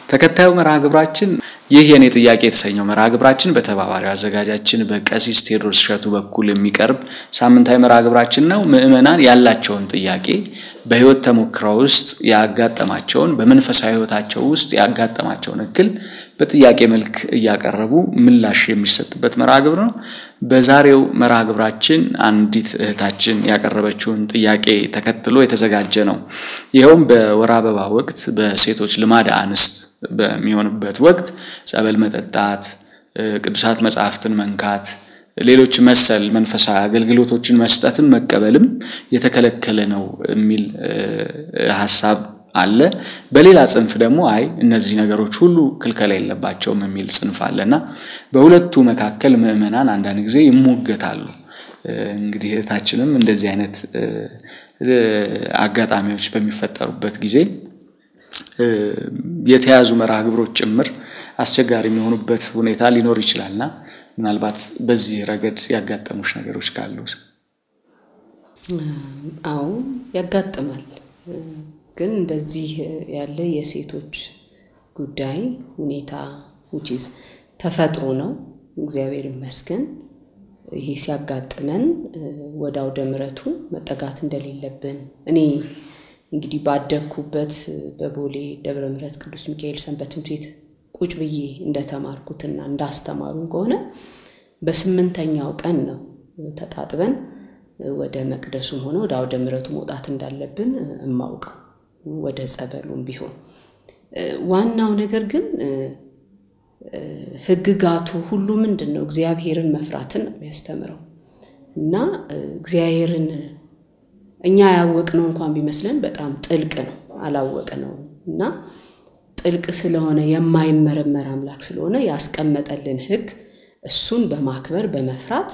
ተከታዩ መርሃ ግብራችን ይህ የኔ ጥያቄ የተሰኘው መርሃ ግብራችን በተባባሪው አዘጋጃችን በቀሲስ ቴዎድሮስ እሸቱ በኩል የሚቀርብ ሳምንታዊ መርሃ ግብራችን ነው። ምዕመናን ያላቸውን ጥያቄ በሕይወት ተሞክረው ውስጥ ያጋጠማቸውን በመንፈሳዊ ሕይወታቸው ውስጥ ያጋጠማቸውን እክል በጥያቄ መልክ እያቀረቡ ምላሽ የሚሰጥበት መርሃ ግብር ነው። በዛሬው መርሃ ግብራችን አንዲት እህታችን ያቀረበችውን ጥያቄ ተከትሎ የተዘጋጀ ነው። ይኸውም በወር አበባ ወቅት በሴቶች ልማደ አንስት በሚሆንበት ወቅት ጸበል መጠጣት፣ ቅዱሳት መጻሕፍትን መንካት፣ ሌሎች መሰል መንፈሳዊ አገልግሎቶችን መስጠትም መቀበልም የተከለከለ ነው የሚል ሀሳብ አለ። በሌላ ጽንፍ ደግሞ አይ እነዚህ ነገሮች ሁሉ ክልከላ የለባቸውም የሚል ጽንፍ አለ እና በሁለቱ መካከል ምዕመናን አንዳንድ ጊዜ ይሞገታሉ። እንግዲህ እህታችንም እንደዚህ አይነት አጋጣሚዎች በሚፈጠሩበት ጊዜ የተያዙ መርሃ ግብሮች ጭምር አስቸጋሪ የሚሆኑበት ሁኔታ ሊኖር ይችላልና ምናልባት በዚህ ረገድ ያጋጠሙሽ ነገሮች ካሉ? አዎ ያጋጥማል። ግን እንደዚህ ያለ የሴቶች ጉዳይ ሁኔታ ውጪዝ ተፈጥሮ ነው። እግዚአብሔር ይመስገን። ይሄ ሲያጋጥመን ወደ አውደ ምሕረቱ መጠጋት እንደሌለብን እኔ እንግዲህ ባደግኩበት በቦሌ ደብረ ምሕረት ቅዱስ ሚካኤል ሰንበት ትምህርት ቤት ቁጭ ብዬ እንደተማርኩትና እንዳስተማሩን ከሆነ በስምንተኛው ቀን ነው ተጣጥበን ወደ መቅደሱም ሆነ ወደ አውደ ምሕረቱ መውጣት እንዳለብን እማውቀው ወደ ጸበሉም ቢሆን ዋናው ነገር ግን ሕግጋቱ ሁሉ ምንድን ነው? እግዚአብሔርን መፍራትን ነው የሚያስተምረው እና እግዚአብሔርን እኛ ያወቅነው እንኳን ቢመስለን በጣም ጥልቅ ነው፣ አላወቅነው እና ጥልቅ ስለሆነ የማይመረመር አምላክ ስለሆነ ያስቀመጠልን ሕግ እሱን በማክበር በመፍራት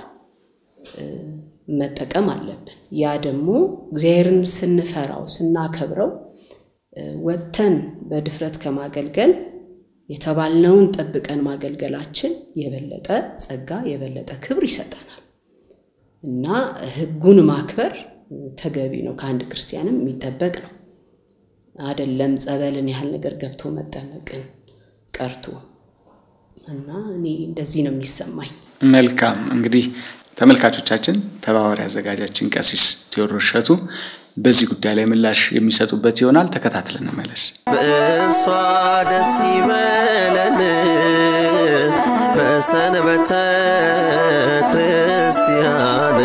መጠቀም አለብን። ያ ደግሞ እግዚአብሔርን ስንፈራው ስናከብረው ወጥተን በድፍረት ከማገልገል የተባልነውን ጠብቀን ማገልገላችን የበለጠ ጸጋ የበለጠ ክብር ይሰጠናል እና ሕጉን ማክበር ተገቢ ነው። ከአንድ ክርስቲያንም የሚጠበቅ ነው። አደለም ጸበልን ያህል ነገር ገብቶ መጠመቅን ቀርቶ እና እኔ እንደዚህ ነው የሚሰማኝ። መልካም እንግዲህ ተመልካቾቻችን ተባባሪ አዘጋጃችን ቀሲስ ቴዎድሮስ እሸቱ በዚህ ጉዳይ ላይ ምላሽ የሚሰጡበት ይሆናል። ተከታትለን እንመለስ። በእርሷ ደስ ይበለን በሰንበተ ክርስቲያን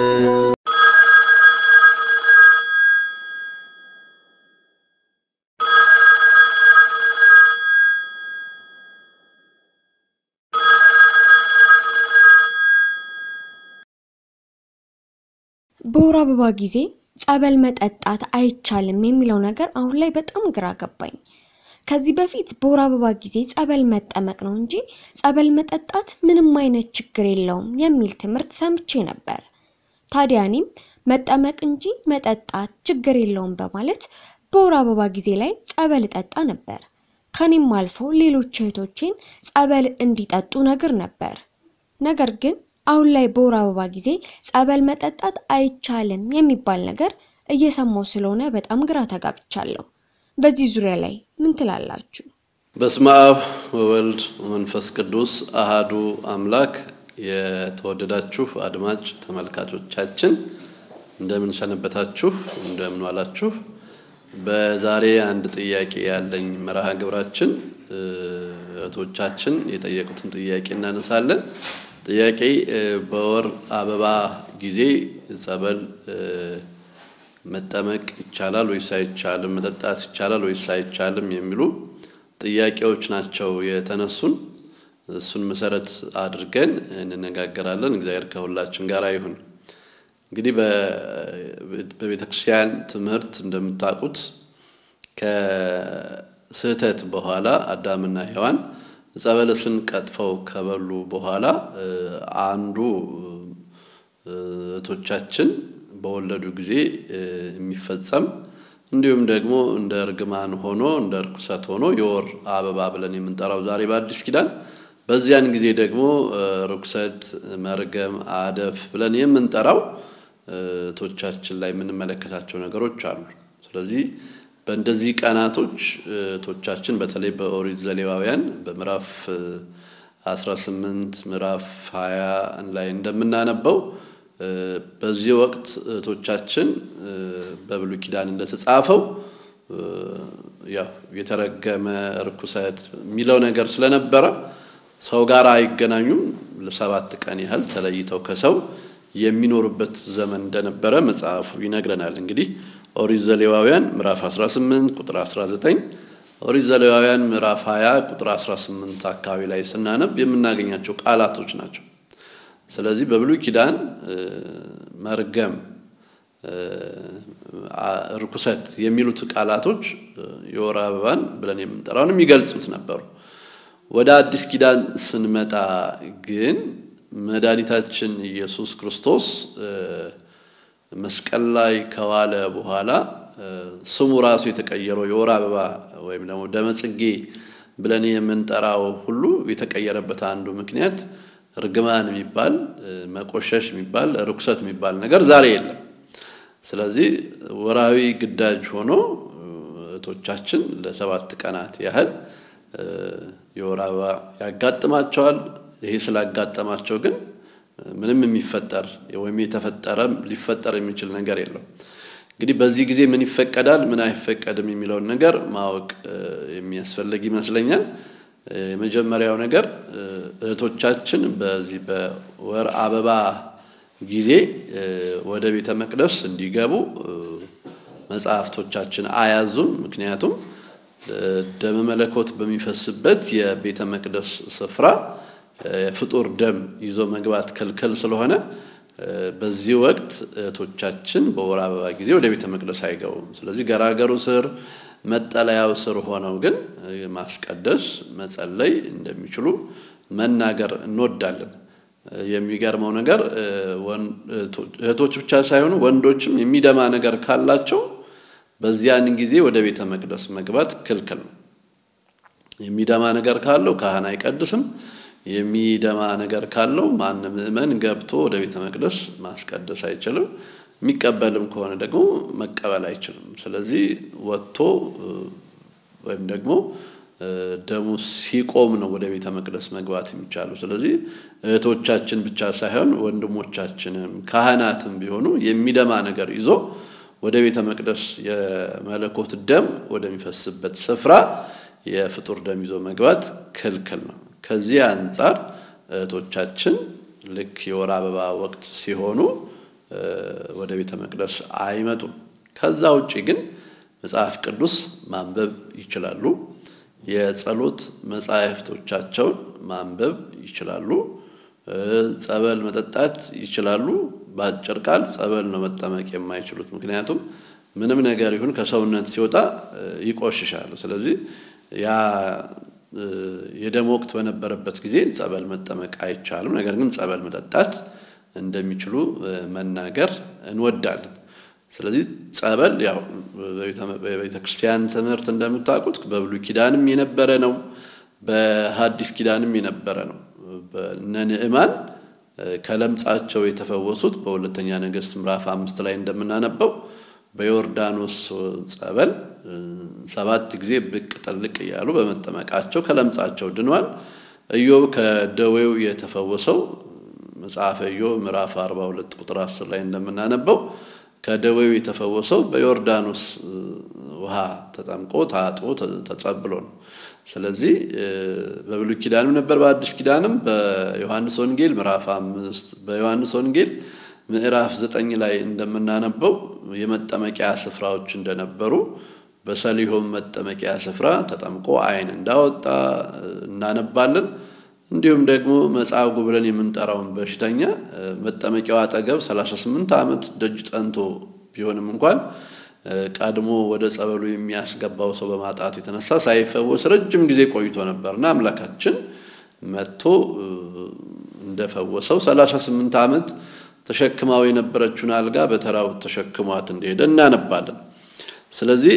በወር አበባ ጊዜ ጸበል መጠጣት አይቻልም የሚለው ነገር አሁን ላይ በጣም ግራ ገባኝ። ከዚህ በፊት በወር አበባ ጊዜ ጸበል መጠመቅ ነው እንጂ ጸበል መጠጣት ምንም አይነት ችግር የለውም የሚል ትምህርት ሰምቼ ነበር። ታዲያ እኔም መጠመቅ እንጂ መጠጣት ችግር የለውም በማለት በወር አበባ ጊዜ ላይ ጸበል እጠጣ ነበር። ከኔም አልፈው ሌሎች እህቶቼን ጸበል እንዲጠጡ ነግር ነበር። ነገር ግን አሁን ላይ በወር አበባ ጊዜ ጸበል መጠጣት አይቻልም የሚባል ነገር እየሰማው ስለሆነ በጣም ግራ ተጋብቻለሁ። በዚህ ዙሪያ ላይ ምን ትላላችሁ? በስመ አብ ወወልድ ወመንፈስ ቅዱስ አሃዱ አምላክ። የተወደዳችሁ አድማጭ ተመልካቾቻችን እንደምን ሰነበታችሁ? እንደምን ዋላችሁ? በዛሬ አንድ ጥያቄ ያለኝ መርሃ ግብራችን እህቶቻችን የጠየቁትን ጥያቄ እናነሳለን። ጥያቄ በወር አበባ ጊዜ ጸበል መጠመቅ ይቻላል ወይስ አይቻልም? መጠጣት ይቻላል ወይስ አይቻልም? የሚሉ ጥያቄዎች ናቸው የተነሱን። እሱን መሰረት አድርገን እንነጋገራለን። እግዚአብሔር ከሁላችን ጋር ይሁን። እንግዲህ በቤተ ክርስቲያን ትምህርት እንደምታውቁት ከስህተት በኋላ አዳምና ሔዋን ዕፀ በለስን ቀጥፈው ከበሉ በኋላ አንዱ እህቶቻችን በወለዱ ጊዜ የሚፈጸም እንዲሁም ደግሞ እንደ እርግማን ሆኖ እንደ እርኩሰት ሆኖ የወር አበባ ብለን የምንጠራው ዛሬ በአዲስ ኪዳን፣ በዚያን ጊዜ ደግሞ ርኩሰት፣ መርገም፣ አደፍ ብለን የምንጠራው እህቶቻችን ላይ የምንመለከታቸው ነገሮች አሉ። ስለዚህ በእንደዚህ ቀናቶች እህቶቻችን በተለይ በኦሪት ዘሌዋውያን በምዕራፍ 18 ምዕራፍ 20 ላይ እንደምናነበው በዚህ ወቅት እህቶቻችን በብሉይ ኪዳን እንደተጻፈው ያው የተረገመ ርኩሰት የሚለው ነገር ስለነበረ ሰው ጋር አይገናኙም። ለሰባት ቀን ያህል ተለይተው ከሰው የሚኖሩበት ዘመን እንደነበረ መጽሐፉ ይነግረናል። እንግዲህ ኦሪት ዘሌዋውያን ምዕራፍ 18 ቁጥር 19፣ ኦሪት ዘሌዋውያን ምዕራፍ 20 ቁጥር 18 አካባቢ ላይ ስናነብ የምናገኛቸው ቃላቶች ናቸው። ስለዚህ በብሉይ ኪዳን መርገም፣ ርኩሰት የሚሉት ቃላቶች የወር አበባን ብለን የምንጠራውን የሚገልጹት ነበሩ። ወደ አዲስ ኪዳን ስንመጣ ግን መድኃኒታችን ኢየሱስ ክርስቶስ መስቀል ላይ ከዋለ በኋላ ስሙ ራሱ የተቀየረው የወር አበባ ወይም ደግሞ ደመጽጌ ብለን የምንጠራው ሁሉ የተቀየረበት አንዱ ምክንያት ርግማን የሚባል መቆሸሽ የሚባል ርኩሰት የሚባል ነገር ዛሬ የለም። ስለዚህ ወራዊ ግዳጅ ሆኖ እህቶቻችን ለሰባት ቀናት ያህል የወር አበባ ያጋጥማቸዋል። ይሄ ስላጋጠማቸው ግን ምንም የሚፈጠር ወይም የተፈጠረ ሊፈጠር የሚችል ነገር የለም። እንግዲህ በዚህ ጊዜ ምን ይፈቀዳል፣ ምን አይፈቀድም የሚለውን ነገር ማወቅ የሚያስፈልግ ይመስለኛል። የመጀመሪያው ነገር እህቶቻችን በዚህ በወር አበባ ጊዜ ወደ ቤተ መቅደስ እንዲገቡ መጽሐፍቶቻችን አያዙም። ምክንያቱም ደመ መለኮት በሚፈስበት የቤተ መቅደስ ስፍራ የፍጡር ደም ይዞ መግባት ክልክል ስለሆነ በዚህ ወቅት እህቶቻችን በወር አበባ ጊዜ ወደ ቤተ መቅደስ አይገቡም። ስለዚህ ገራገሩ ስር መጠለያው ስር ሆነው ግን ማስቀደስ መጸለይ እንደሚችሉ መናገር እንወዳለን። የሚገርመው ነገር እህቶች ብቻ ሳይሆኑ ወንዶችም የሚደማ ነገር ካላቸው በዚያን ጊዜ ወደ ቤተ መቅደስ መግባት ክልክል ነው። የሚደማ ነገር ካለው ካህን አይቀድስም። የሚደማ ነገር ካለው ማንም ምዕመን ገብቶ ወደ ቤተ መቅደስ ማስቀደስ አይችልም። የሚቀበልም ከሆነ ደግሞ መቀበል አይችልም። ስለዚህ ወጥቶ ወይም ደግሞ ደሙ ሲቆም ነው ወደ ቤተ መቅደስ መግባት የሚቻለው። ስለዚህ እህቶቻችን ብቻ ሳይሆን ወንድሞቻችንም ካህናትም ቢሆኑ የሚደማ ነገር ይዞ ወደ ቤተ መቅደስ የመለኮት ደም ወደሚፈስበት ስፍራ የፍጡር ደም ይዞ መግባት ክልክል ነው። ከዚህ አንጻር እህቶቻችን ልክ የወር አበባ ወቅት ሲሆኑ ወደ ቤተ መቅደስ አይመጡም። ከዛ ውጭ ግን መጽሐፍ ቅዱስ ማንበብ ይችላሉ። የጸሎት መጻሕፍቶቻቸውን ማንበብ ይችላሉ። ጸበል መጠጣት ይችላሉ። በአጭር ቃል ጸበል ነው መጠመቅ የማይችሉት። ምክንያቱም ምንም ነገር ይሁን ከሰውነት ሲወጣ ይቆሽሻሉ። ስለዚህ ያ የደም ወቅት በነበረበት ጊዜ ጸበል መጠመቅ አይቻልም። ነገር ግን ጸበል መጠጣት እንደሚችሉ መናገር እንወዳለን። ስለዚህ ጸበል ያው በቤተ ክርስቲያን ትምህርት እንደምታውቁት በብሉይ ኪዳንም የነበረ ነው፣ በሐዲስ ኪዳንም የነበረ ነው። እነ ንዕማን ከለምጻቸው የተፈወሱት በሁለተኛ ነገሥት ምዕራፍ አምስት ላይ እንደምናነበው በዮርዳኖስ ጸበል ሰባት ጊዜ ብቅ ጠልቅ እያሉ በመጠመቃቸው ከለምጻቸው ድኗል። ኢዮብ ከደዌው የተፈወሰው መጽሐፈ ኢዮብ ምዕራፍ 42 ቁጥር 10 ላይ እንደምናነበው ከደዌው የተፈወሰው በዮርዳኖስ ውሃ ተጠምቆ ታጥቦ ተጸብሎ ነው። ስለዚህ በብሉይ ኪዳንም ነበር፣ በአዲስ ኪዳንም በዮሐንስ ወንጌል ምዕራፍ አምስት በዮሐንስ ወንጌል ምዕራፍ ዘጠኝ ላይ እንደምናነበው የመጠመቂያ ስፍራዎች እንደነበሩ በሰሊሆም መጠመቂያ ስፍራ ተጠምቆ ዓይን እንዳወጣ እናነባለን። እንዲሁም ደግሞ መጻጉዕ ብለን የምንጠራውን በሽተኛ መጠመቂያው አጠገብ 38 ዓመት ደጅ ጠንቶ ቢሆንም እንኳን ቀድሞ ወደ ጸበሉ የሚያስገባው ሰው በማጣቱ የተነሳ ሳይፈወስ ረጅም ጊዜ ቆይቶ ነበርና አምላካችን መጥቶ እንደፈወሰው 38 ዓመት ተሸክማው የነበረችውን አልጋ በተራው ተሸክሟት እንደሄደ እናነባለን። ስለዚህ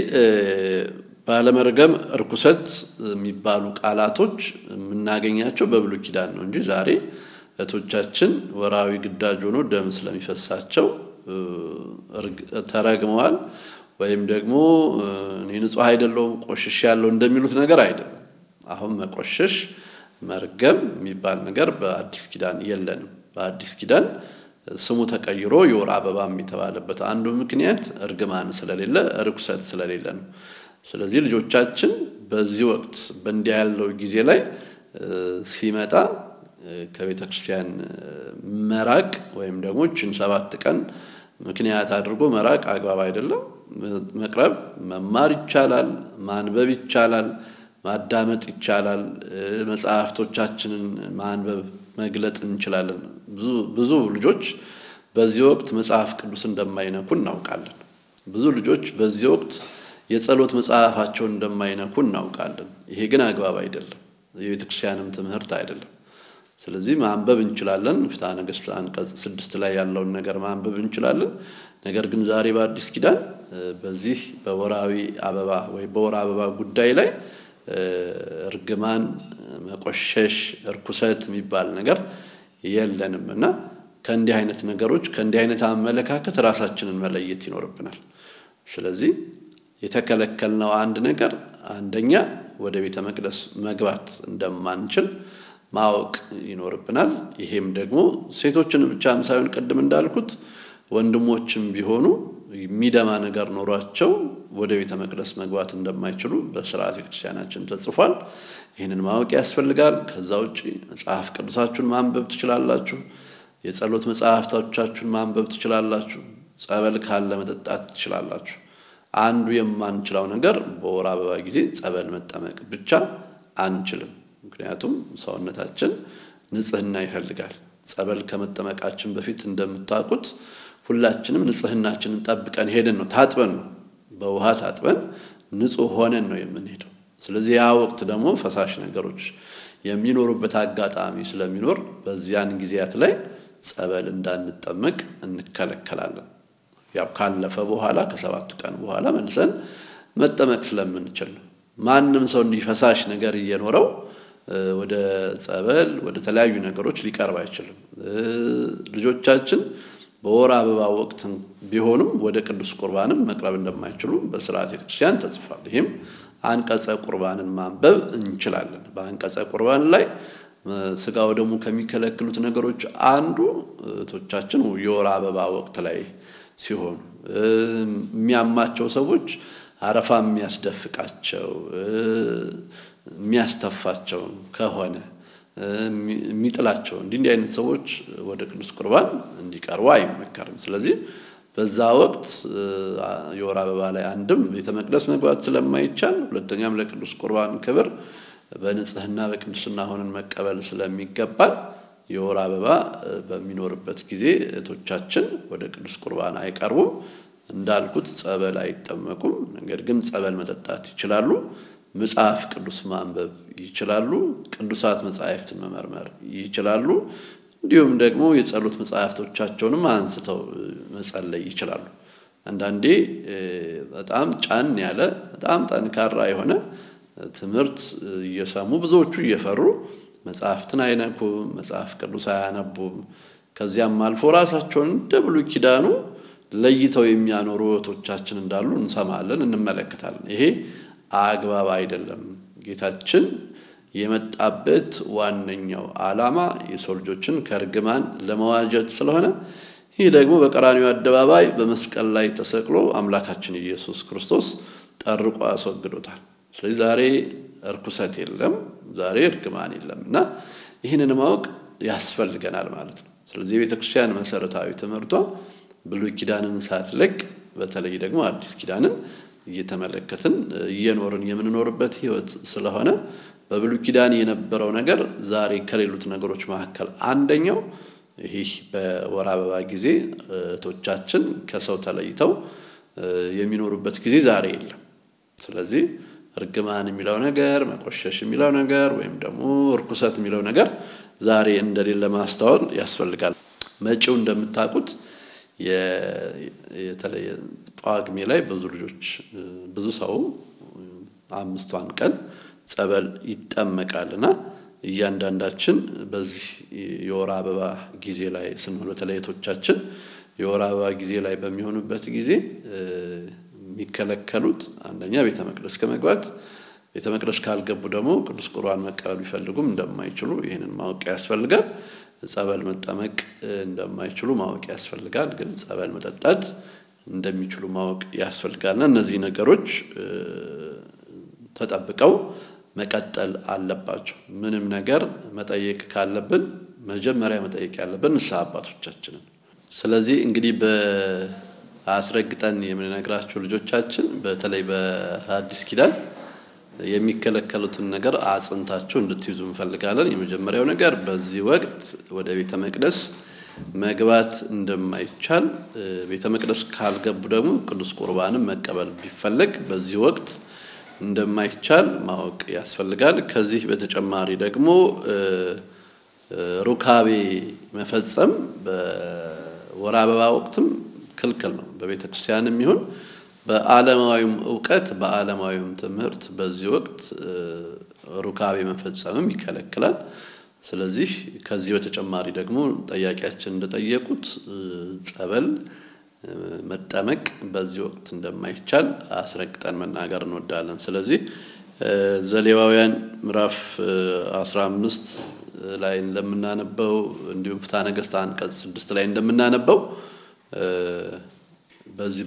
ባለመርገም እርኩሰት የሚባሉ ቃላቶች የምናገኛቸው በብሉይ ኪዳን ነው እንጂ ዛሬ እህቶቻችን ወራዊ ግዳጅ ሆኖ ደም ስለሚፈሳቸው ተረግመዋል ወይም ደግሞ እኔ ንጹሕ አይደለሁም ቆሽሽ ያለው እንደሚሉት ነገር አይደለም። አሁን መቆሸሽ መርገም የሚባል ነገር በአዲስ ኪዳን የለንም። በአዲስ ኪዳን ስሙ ተቀይሮ የወር አበባም የተባለበት አንዱ ምክንያት እርግማን ስለሌለ ርኩሰት ስለሌለ ነው። ስለዚህ ልጆቻችን በዚህ ወቅት በእንዲህ ያለው ጊዜ ላይ ሲመጣ ከቤተ ክርስቲያን መራቅ ወይም ደግሞ ችን ሰባት ቀን ምክንያት አድርጎ መራቅ አግባብ አይደለም። መቅረብ መማር ይቻላል፣ ማንበብ ይቻላል፣ ማዳመጥ ይቻላል። መጽሐፍቶቻችንን ማንበብ መግለጥ እንችላለን። ብዙ ልጆች በዚህ ወቅት መጽሐፍ ቅዱስ እንደማይነኩ እናውቃለን። ብዙ ልጆች በዚህ ወቅት የጸሎት መጽሐፋቸውን እንደማይነኩ እናውቃለን። ይሄ ግን አግባብ አይደለም፣ የቤተ ክርስቲያንም ትምህርት አይደለም። ስለዚህ ማንበብ እንችላለን። ፍትሐ ነገሥት አንቀጽ ስድስት ላይ ያለውን ነገር ማንበብ እንችላለን። ነገር ግን ዛሬ በአዲስ ኪዳን በዚህ በወራዊ አበባ ወይ በወር አበባ ጉዳይ ላይ እርግማን፣ መቆሸሽ፣ እርኩሰት የሚባል ነገር የለንም እና ከእንዲህ አይነት ነገሮች ከእንዲህ አይነት አመለካከት ራሳችንን መለየት ይኖርብናል። ስለዚህ የተከለከልነው አንድ ነገር አንደኛ ወደ ቤተ መቅደስ መግባት እንደማንችል ማወቅ ይኖርብናል። ይሄም ደግሞ ሴቶችን ብቻም ሳይሆን ቅድም እንዳልኩት ወንድሞችም ቢሆኑ የሚደማ ነገር ኖሯቸው ወደ ቤተ መቅደስ መግባት እንደማይችሉ በስርዓት ቤተክርስቲያናችን ተጽፏል። ይህንን ማወቅ ያስፈልጋል። ከዛ ውጭ መጽሐፍ ቅዱሳችሁን ማንበብ ትችላላችሁ። የጸሎት መጽሐፍቶቻችሁን ማንበብ ትችላላችሁ። ጸበል ካለ መጠጣት ትችላላችሁ። አንዱ የማንችለው ነገር በወር አበባ ጊዜ ጸበል መጠመቅ ብቻ አንችልም። ምክንያቱም ሰውነታችን ንጽህና ይፈልጋል። ጸበል ከመጠመቃችን በፊት እንደምታውቁት ሁላችንም ንጽህናችንን ጠብቀን ሄደን ነው ታጥበን ነው በውሃ ታጥበን ንጹህ ሆነን ነው የምንሄደው። ስለዚህ ያ ወቅት ደግሞ ፈሳሽ ነገሮች የሚኖሩበት አጋጣሚ ስለሚኖር በዚያን ጊዜያት ላይ ጸበል እንዳንጠመቅ እንከለከላለን። ያው ካለፈ በኋላ ከሰባቱ ቀን በኋላ መልሰን መጠመቅ ስለምንችል ነው። ማንም ሰው እንዲህ ፈሳሽ ነገር እየኖረው ወደ ጸበል ወደ ተለያዩ ነገሮች ሊቀርብ አይችልም። ልጆቻችን በወር አበባ ወቅት ቢሆኑም ወደ ቅዱስ ቁርባንም መቅረብ እንደማይችሉ በስርዓት ቤተክርስቲያን ተጽፏል። ይህም አንቀጸ ቁርባንን ማንበብ እንችላለን። በአንቀጸ ቁርባን ላይ ስጋው ደግሞ ከሚከለክሉት ነገሮች አንዱ እህቶቻችን የወር አበባ ወቅት ላይ ሲሆኑ የሚያማቸው ሰዎች አረፋ የሚያስደፍቃቸው የሚያስተፋቸው ከሆነ የሚጥላቸው እንዲህ እንዲህ አይነት ሰዎች ወደ ቅዱስ ቁርባን እንዲቀርቡ አይመከርም። ስለዚህ በዛ ወቅት የወር አበባ ላይ አንድም ቤተ መቅደስ መግባት ስለማይቻል፣ ሁለተኛም ለቅዱስ ቁርባን ክብር በንጽህና በቅድስና ሆነን መቀበል ስለሚገባል የወር አበባ በሚኖርበት ጊዜ እህቶቻችን ወደ ቅዱስ ቁርባን አይቀርቡም። እንዳልኩት ጸበል አይጠመቁም። ነገር ግን ጸበል መጠጣት ይችላሉ። መጽሐፍ ቅዱስ ማንበብ ይችላሉ። ቅዱሳት መጻሕፍትን መመርመር ይችላሉ። እንዲሁም ደግሞ የጸሎት መጽሐፍቶቻቸውንም አንስተው መጸለይ ይችላሉ። አንዳንዴ በጣም ጫን ያለ በጣም ጠንካራ የሆነ ትምህርት እየሰሙ ብዙዎቹ እየፈሩ መጽሐፍትን አይነኩም፣ መጽሐፍ ቅዱስ አያነቡም። ከዚያም አልፎ ራሳቸውን እንደ ብሉይ ኪዳኑ ለይተው የሚያኖሩ እህቶቻችን እንዳሉ እንሰማለን፣ እንመለከታለን። ይሄ አግባብ አይደለም። ጌታችን የመጣበት ዋነኛው ዓላማ የሰው ልጆችን ከእርግማን ለመዋጀት ስለሆነ ይህ ደግሞ በቀራኒው አደባባይ በመስቀል ላይ ተሰቅሎ አምላካችን ኢየሱስ ክርስቶስ ጠርቆ አስወግዶታል። ስለዚህ ዛሬ እርኩሰት የለም፣ ዛሬ እርግማን የለም እና ይህንን ማወቅ ያስፈልገናል ማለት ነው። ስለዚህ የቤተ ክርስቲያን መሰረታዊ ትምህርቷ ብሉይ ኪዳንን ሳትለቅ በተለይ ደግሞ አዲስ ኪዳንን እየተመለከትን እየኖርን የምንኖርበት ሕይወት ስለሆነ በብሉይ ኪዳን የነበረው ነገር ዛሬ ከሌሉት ነገሮች መካከል አንደኛው ይህ በወር አበባ ጊዜ እህቶቻችን ከሰው ተለይተው የሚኖሩበት ጊዜ ዛሬ የለም። ስለዚህ እርግማን የሚለው ነገር፣ መቆሸሽ የሚለው ነገር ወይም ደግሞ እርኩሰት የሚለው ነገር ዛሬ እንደሌለ ማስታወል ያስፈልጋል። መጪው እንደምታውቁት የተለየ ጳጉሜ ላይ ብዙ ልጆች ብዙ ሰው አምስቷን ቀን ጸበል ይጠመቃልና እያንዳንዳችን በዚህ የወር አበባ ጊዜ ላይ ስንሆን በተለይ እህቶቻችን የወር አበባ ጊዜ ላይ በሚሆኑበት ጊዜ የሚከለከሉት አንደኛ ቤተ መቅደስ ከመግባት ቤተ መቅደስ ካልገቡ ደግሞ ቅዱስ ቁርባን መቀበል ቢፈልጉም እንደማይችሉ ይህንን ማወቅ ያስፈልጋል። ጸበል መጠመቅ እንደማይችሉ ማወቅ ያስፈልጋል። ግን ጸበል መጠጣት እንደሚችሉ ማወቅ ያስፈልጋልና እነዚህ ነገሮች ተጠብቀው መቀጠል አለባቸው። ምንም ነገር መጠየቅ ካለብን መጀመሪያ መጠየቅ ያለብን ንስሐ አባቶቻችንን። ስለዚህ እንግዲህ በአስረግጠን የምንነግራቸው ልጆቻችን በተለይ በአዲስ ኪዳን የሚከለከሉትን ነገር አጽንታቸው እንድትይዙ እንፈልጋለን። የመጀመሪያው ነገር በዚህ ወቅት ወደ ቤተ መቅደስ መግባት እንደማይቻል፣ ቤተ መቅደስ ካልገቡ ደግሞ ቅዱስ ቁርባንም መቀበል ቢፈለግ በዚህ ወቅት እንደማይቻል ማወቅ ያስፈልጋል። ከዚህ በተጨማሪ ደግሞ ሩካቤ መፈጸም በወር አበባ ወቅትም ክልክል ነው። በቤተ ክርስቲያንም ይሁን በዓለማዊም እውቀት በዓለማዊም ትምህርት በዚህ ወቅት ሩካቤ መፈጸምም ይከለክላል። ስለዚህ ከዚህ በተጨማሪ ደግሞ ጠያቂያችን እንደጠየቁት ጸበል መጠመቅ በዚህ ወቅት እንደማይቻል አስረግጠን መናገር እንወዳለን። ስለዚህ ዘሌዋውያን ምዕራፍ 15 ላይ እንደምናነበው እንዲሁም ፍትሐ ነገሥት አንቀጽ ስድስት ላይ እንደምናነበው በዚህ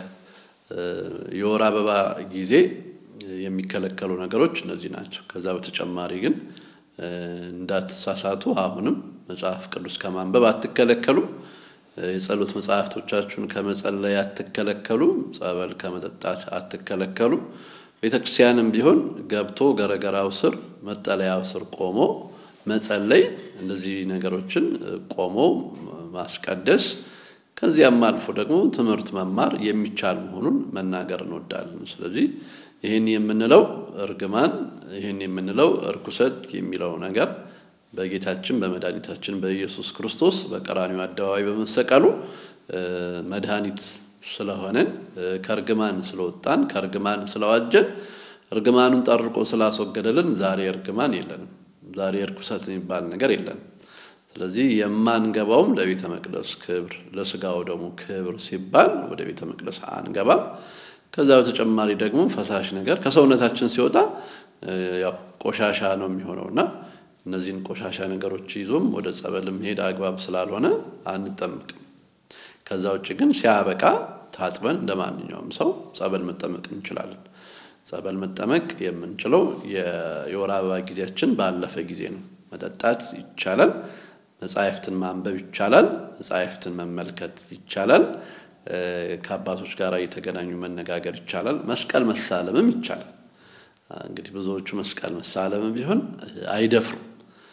የወር አበባ ጊዜ የሚከለከሉ ነገሮች እነዚህ ናቸው። ከዛ በተጨማሪ ግን እንዳትሳሳቱ አሁንም መጽሐፍ ቅዱስ ከማንበብ አትከለከሉ፣ የጸሎት መጽሐፍቶቻችሁን ከመጸለይ አትከለከሉ፣ ጸበል ከመጠጣት አትከለከሉ። ቤተ ክርስቲያንም ቢሆን ገብቶ ገረገራው ስር መጠለያው ስር ቆሞ መጸለይ፣ እንደዚህ ነገሮችን ቆሞ ማስቀደስ ከዚያም አልፎ ደግሞ ትምህርት መማር የሚቻል መሆኑን መናገር እንወዳለን። ስለዚህ ይህን የምንለው እርግማን፣ ይህን የምንለው እርኩሰት የሚለው ነገር በጌታችን በመድኃኒታችን በኢየሱስ ክርስቶስ በቀራኒው አደባባይ በመሰቀሉ መድኃኒት ስለሆነን ከእርግማን ስለወጣን ከእርግማን ስለዋጀን እርግማኑን ጠርቆ ስላስወገደልን ዛሬ እርግማን የለንም። ዛሬ እርኩሰት የሚባል ነገር የለንም። ስለዚህ የማንገባውም ለቤተ መቅደስ ክብር ለስጋው ደግሞ ክብር ሲባል ወደ ቤተ መቅደስ አንገባም። ከዛ በተጨማሪ ደግሞ ፈሳሽ ነገር ከሰውነታችን ሲወጣ ያው ቆሻሻ ነው የሚሆነው እና እነዚህን ቆሻሻ ነገሮች ይዞም ወደ ጸበል መሄድ አግባብ ስላልሆነ አንጠምቅም። ከዛ ውጭ ግን ሲያበቃ ታጥበን እንደ ማንኛውም ሰው ጸበል መጠመቅ እንችላለን። ጸበል መጠመቅ የምንችለው የወር አበባ ጊዜያችን ባለፈ ጊዜ ነው። መጠጣት ይቻላል። መጻሕፍትን ማንበብ ይቻላል። መጻሕፍትን መመልከት ይቻላል። ከአባቶች ጋር እየተገናኙ መነጋገር ይቻላል። መስቀል መሳለምም ይቻላል። እንግዲህ ብዙዎቹ መስቀል መሳለምም ቢሆን አይደፍሩም።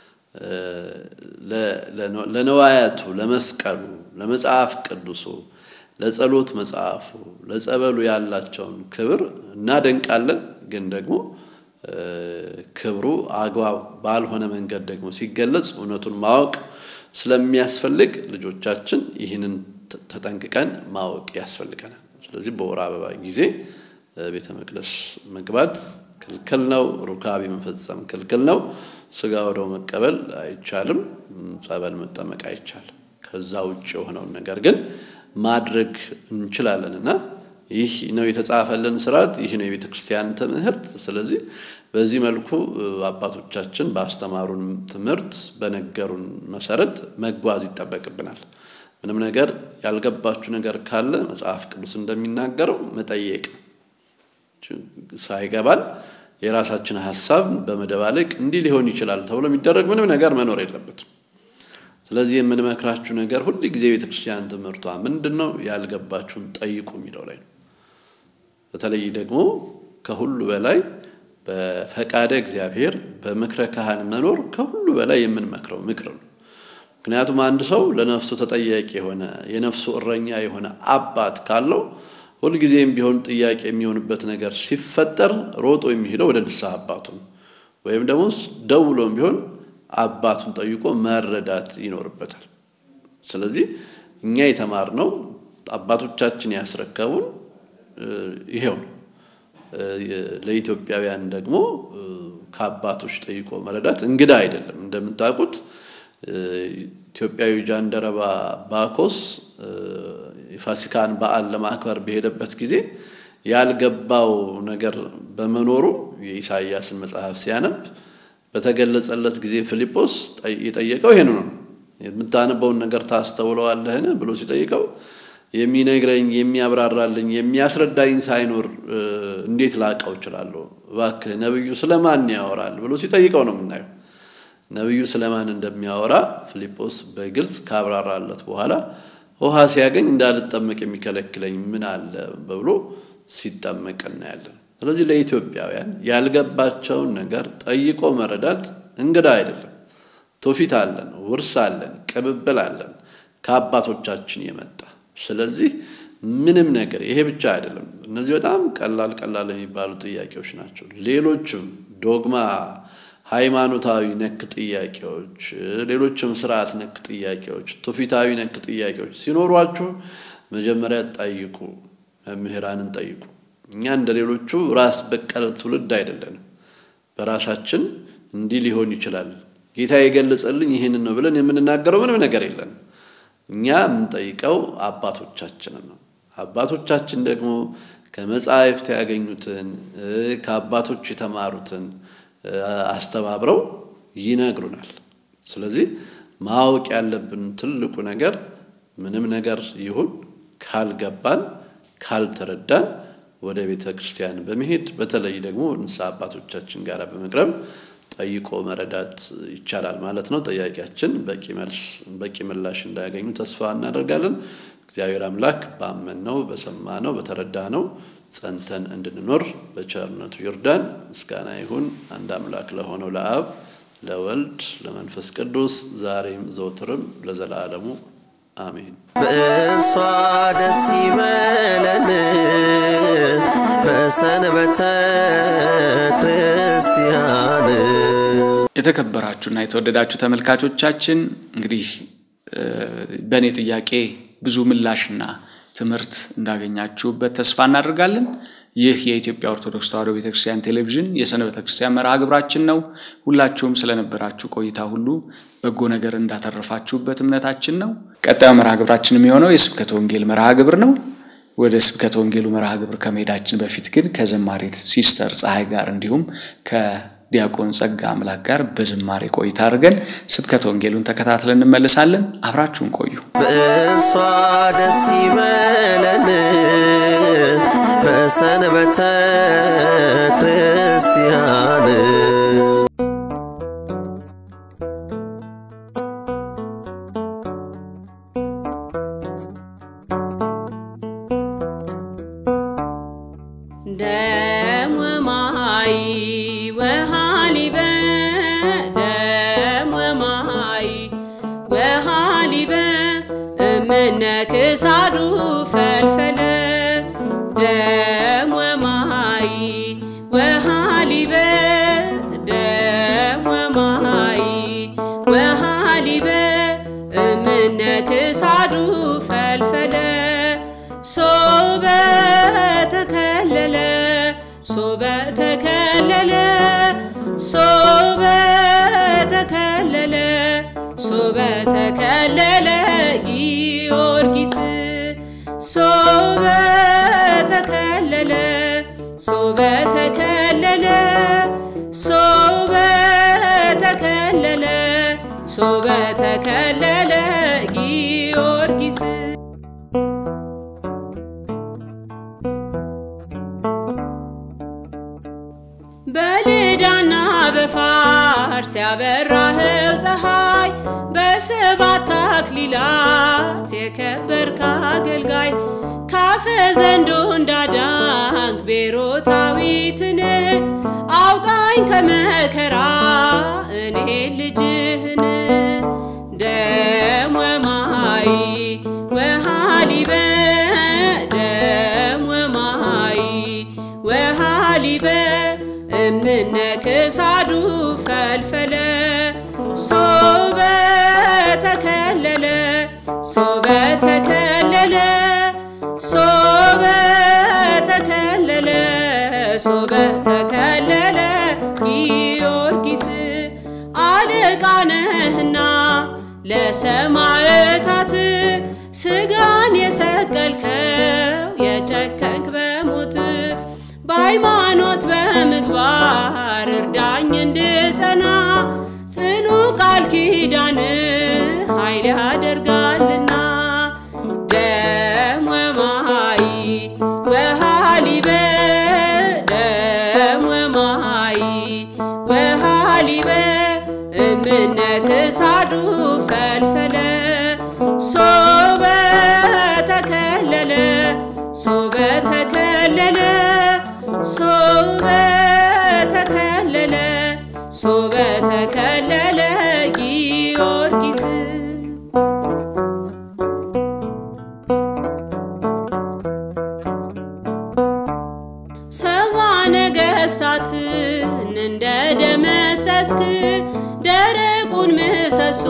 ለነዋያቱ፣ ለመስቀሉ፣ ለመጽሐፍ ቅዱሱ፣ ለጸሎት መጽሐፉ፣ ለጸበሉ ያላቸውን ክብር እናደንቃለን። ግን ደግሞ ክብሩ አግባብ ባልሆነ መንገድ ደግሞ ሲገለጽ እውነቱን ማወቅ ስለሚያስፈልግ ልጆቻችን ይህንን ተጠንቅቀን ማወቅ ያስፈልገናል። ስለዚህ በወር አበባ ጊዜ ቤተ መቅደስ መግባት ክልክል ነው። ሩካቤ መፈጸም ክልክል ነው። ስጋ ወደው መቀበል አይቻልም። ጸበል መጠመቅ አይቻልም። ከዛ ውጭ የሆነውን ነገር ግን ማድረግ እንችላለን እና ይህ ነው የተጻፈልን ስርዓት፣ ይህ ነው የቤተ ክርስቲያን ትምህርት። ስለዚህ በዚህ መልኩ አባቶቻችን ባስተማሩን ትምህርት በነገሩን መሰረት መጓዝ ይጠበቅብናል። ምንም ነገር ያልገባችሁ ነገር ካለ መጽሐፍ ቅዱስ እንደሚናገረው መጠየቅ ሳይገባን የራሳችን ሀሳብ በመደባለቅ እንዲህ ሊሆን ይችላል ተብሎ የሚደረግ ምንም ነገር መኖር የለበትም። ስለዚህ የምንመክራችሁ ነገር ሁል ጊዜ ቤተ ክርስቲያን ትምህርቷ ምንድን ነው? ያልገባችሁን ጠይቁ የሚለው ላይ ነው። በተለይ ደግሞ ከሁሉ በላይ በፈቃደ እግዚአብሔር በምክረ ካህን መኖር ከሁሉ በላይ የምንመክረው ምክር ነው። ምክንያቱም አንድ ሰው ለነፍሱ ተጠያቂ የሆነ የነፍሱ እረኛ የሆነ አባት ካለው ሁልጊዜም ቢሆን ጥያቄ የሚሆንበት ነገር ሲፈጠር ሮጦ የሚሄደው ወደ ንስሐ አባቱ ነው። ወይም ደግሞ ደውሎም ቢሆን አባቱን ጠይቆ መረዳት ይኖርበታል። ስለዚህ እኛ የተማርነው አባቶቻችን ያስረከቡን ይሄው ነው። ለኢትዮጵያውያን ደግሞ ከአባቶች ጠይቆ መረዳት እንግዳ አይደለም። እንደምታውቁት ኢትዮጵያዊ ጃንደረባ ባኮስ የፋሲካን በዓል ለማክበር በሄደበት ጊዜ ያልገባው ነገር በመኖሩ የኢሳይያስን መጽሐፍ ሲያነብ በተገለጸለት ጊዜ ፊልጶስ የጠየቀው ይሄን ነው። የምታነበውን ነገር ታስተውለዋለህን ብሎ ሲጠይቀው የሚነግረኝ የሚያብራራልኝ የሚያስረዳኝ ሳይኖር እንዴት ላቀው እችላለሁ? እባክህ ነብዩ ስለማን ያወራል ብሎ ሲጠይቀው ነው የምናየው። ነብዩ ስለማን እንደሚያወራ ፊልጶስ በግልጽ ካብራራለት በኋላ ውሃ ሲያገኝ እንዳልጠመቅ የሚከለክለኝ ምን አለ ብሎ ሲጠመቅ እናያለን። ስለዚህ ለኢትዮጵያውያን ያልገባቸውን ነገር ጠይቆ መረዳት እንግዳ አይደለም። ትውፊት አለን፣ ውርስ አለን፣ ቅብብል አለን ከአባቶቻችን የመጣ ስለዚህ ምንም ነገር ይሄ ብቻ አይደለም። እነዚህ በጣም ቀላል ቀላል የሚባሉ ጥያቄዎች ናቸው። ሌሎችም ዶግማ፣ ሃይማኖታዊ ነክ ጥያቄዎች፣ ሌሎችም ስርዓት ነክ ጥያቄዎች፣ ትውፊታዊ ነክ ጥያቄዎች ሲኖሯችሁ መጀመሪያ ጠይቁ፣ መምህራንን ጠይቁ። እኛ እንደ ሌሎቹ ራስ በቀል ትውልድ አይደለንም። በራሳችን እንዲህ ሊሆን ይችላል ጌታ የገለጸልኝ ይህንን ነው ብለን የምንናገረው ምንም ነገር የለንም። እኛ የምንጠይቀው አባቶቻችንን ነው። አባቶቻችን ደግሞ ከመጻሕፍት ያገኙትን ከአባቶች የተማሩትን አስተባብረው ይነግሩናል። ስለዚህ ማወቅ ያለብን ትልቁ ነገር ምንም ነገር ይሁን ካልገባን፣ ካልተረዳን ወደ ቤተ ክርስቲያን በመሄድ በተለይ ደግሞ ንስሐ አባቶቻችን ጋር በመቅረብ ጠይቆ መረዳት ይቻላል ማለት ነው። ጥያቄያችን በቂ መልስ በቂ ምላሽ እንዳያገኙ ተስፋ እናደርጋለን። እግዚአብሔር አምላክ ባመንነው በሰማነው በተረዳነው ጸንተን እንድንኖር በቸርነቱ ይርዳን። ምስጋና ይሁን አንድ አምላክ ለሆነው ለአብ ለወልድ ለመንፈስ ቅዱስ ዛሬም ዘውትርም ለዘላለሙ አሜን። በእርሷ ደስ ይበለን በሰንበተ ክርስቲያን የተከበራችሁና የተወደዳችሁ ተመልካቾቻችን እንግዲህ በእኔ ጥያቄ ብዙ ምላሽና ትምህርት እንዳገኛችሁበት ተስፋ እናደርጋለን። ይህ የኢትዮጵያ ኦርቶዶክስ ተዋሕዶ ቤተክርስቲያን ቴሌቪዥን የሰንበተ ክርስቲያን መርሃ ግብራችን ነው። ሁላችሁም ስለነበራችሁ ቆይታ ሁሉ በጎ ነገር እንዳተረፋችሁበት እምነታችን ነው። ቀጣዩ መርሃ ግብራችን የሚሆነው የስብከተ ወንጌል መርሃ ግብር ነው። ወደ ስብከተ ወንጌሉ መርሃ ግብር ከመሄዳችን በፊት ግን ከዘማሪት ሲስተር ፀሐይ ጋር እንዲሁም ከዲያቆን ጸጋ አምላክ ጋር በዝማሬ ቆይታ አድርገን ስብከተ ወንጌሉን ተከታትለን እንመለሳለን። አብራችሁን ቆዩ። በእርሷ ደስ ይበለን በሰንበተ ክርስቲያን ደም ወማይ ወሃሊበ ደም ወማይ ወሃሊበ እምነ ክሳዱ ፈልፈለ ደም ወማይ ወሃሊበ ደም ወማይ ወሃሊበ እምነ ክሳዱ ፈልፈለ ሶበ ተከለለ ሶበ ተከለለ ሶበ ተከለለ ሶበ ተከለለ ጊዮርጊስ ሶበ ተከለለ ሶበ ተከለለ ሶበ ተከለለ ሶበ ተከለለ ጊዮርጊስ በልዳና በፋርስ ያበራኸው ፀሐይ በሰባት አክሊላት የከበርክ አገልጋይ ካፈ ዘንዶ እንዳዳንክ ቤሮታዊትን አውጣኝ ከመከራ እኔ ልጅህን ደም ወማይ ወሃሊበ ደም ወማይ ወሃሊበ እምነ ክሳዱ ፈልፈለ ሶበ ተከለለ ሶበ ተከለለ ሶበ ተከለለ ሶበ ተከለለ ጊዮርጊስ አለቃ ነህና ለሰማዕታት ስጋን የሰቀልከው የጨከንክ በሞት በሃይማኖት በምግባር እርዳኝ እንድጸና ጽኑ ቃል ኪዳን ኃይል ያደርጋልና ደም ወማይ ወሃሊበ ደም ወማይ ወሃሊበ እምነ ክሳዱ ፈልፈለ ሶበ ተከለለ ሶበ ተከለለ ሶበ ተከለለ ሶበ ተከለለ ጊዮርጊስ ሰባ ነገስታትን እንደ ደመሰስክ ደረቁን ምሰሶ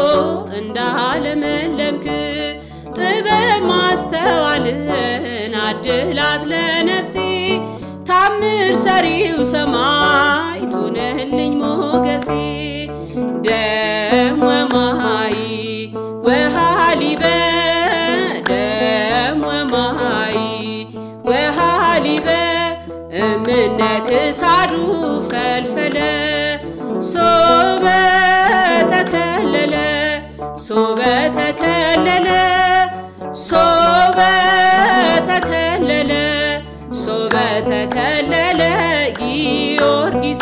እንዳለመለምክ ጥበብ ማስተዋልን አድላት ለነፍሴ ታምር ሰሪው ሰማይ ቱነህልኝ ሞገሴ ደም ወማይ ወሃሊበ ደም ወማይ ወሃሊበ እምነ ክሳዱ ፈልፈለ ሶበ ተከለለ ሶበ ተከለለ ሶበ ተከለለ ሶበ ተከለለ ጊዮርጊስ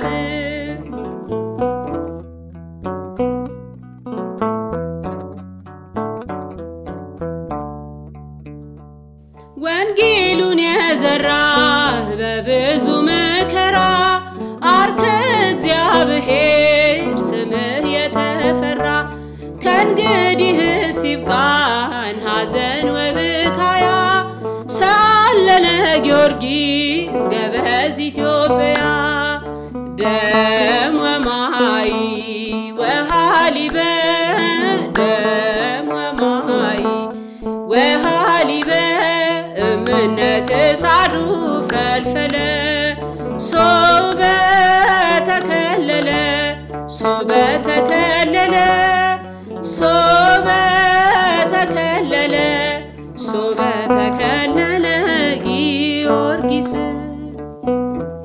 ወንጌሉን የዘራህ በብዙ መከራ አርከ እግዚአብሔር ስምህ የተፈራ ከእንግዲህስ ይብቃን ሐዘን ወብካያ ሳለነ ጊዮርጊስ ገበዝ ኢትዮጵያ ደም ወማይ ወሃሊበ ደም ወማይ ወሃሊበ እምነ ክሳዱ ፈልፈለ ሶበ ተከለለ ሶበ ተከለለ ሶበ ተከለለ ሶበ ተከለለ ጊዮርጊስ